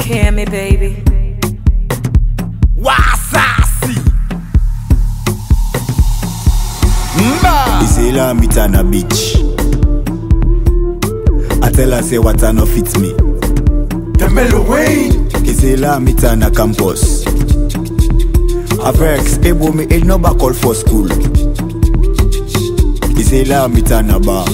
hear me, baby. Wasasi. Mba. Isela meet on a beach. I tell her say what I no fit me. The Mellow Wayne. Isela meet on a campus. A vex, ebo me e no back call for school. Isela meet on a bar.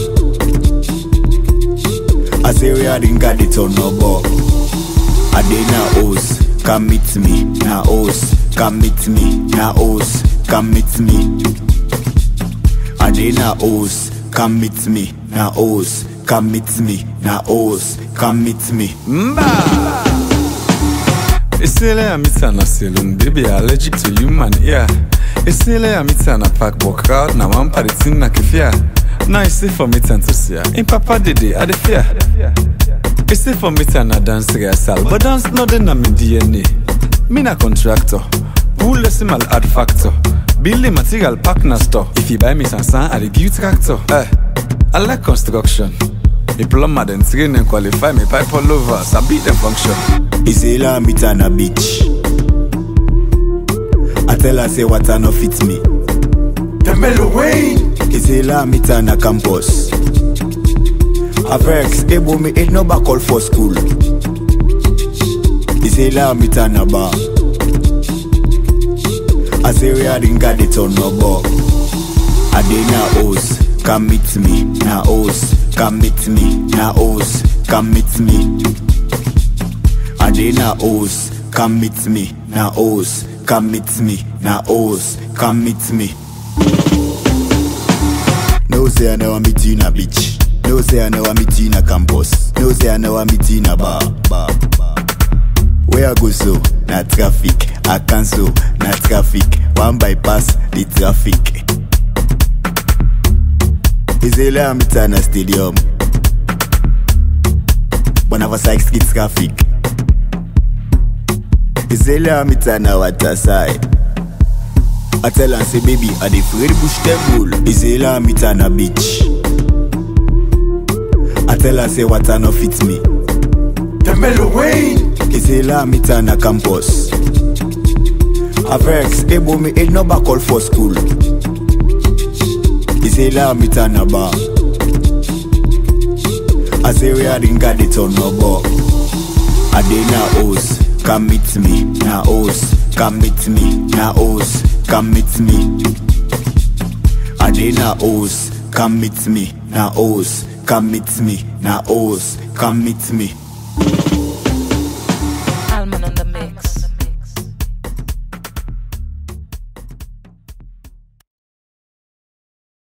I say we are in got it on no bar. I dey na hoes, come meet me, na hoes, come meet me, na hoes, come meet me. I dey na hoes, come meet me, na hoes, come meet me, na hoes, come meet me. Mba. Isele ya mita na saloon, baby allergic to human ear. Isele ya mita na park walk out, na one party thing na kefia. Now it's safe for me to see ya. In papa dede, I dey fear. It's safe for me to na dance rehearsal, but dance no dey na me DNA. Me na contractor, who listen mal add factor. Building material pack na store. If you buy me sansan, I dey give you tractor. Eh, I like construction. Me plumber then train and qualify me pipe all over, so beat them function. Isela meet on a beach. I tell her say what I no fit me. The Mellow Wayne. Isela meet on a campus. A vex, ebo me e no back call for school. Isela meet on a bar. I say we are in got it on no bar. I dey na hoes, come meet me, na hoes, come meet me, na hoes, come meet me. I dey na hoes, come meet me, na hoes, come meet me, na hoes, come meet me. No say I never meet you in a beach. No say I never meet you in a campus. No say I never meet you in a bar. bar, bar. Where I go so? Na traffic. I cancel. Na traffic. One bypass the traffic. Isela meet na stadium. Bonava Sykes skid traffic. Isela meet na waterside. I tell her say baby I dey afraid bush table. Isela meet na beach. I tell her say water no fit me. The Mellow Wayne. Isela meet na campus. A vex, ebo me e no back call for school. Isela meet na bar. I say we are in got it on no bar. I dey na hoes, come meet me, na hoes, come meet me, na hoes, come meet me. I dey na hoes, come meet me, na hoes, come meet me, na hoes, come meet me.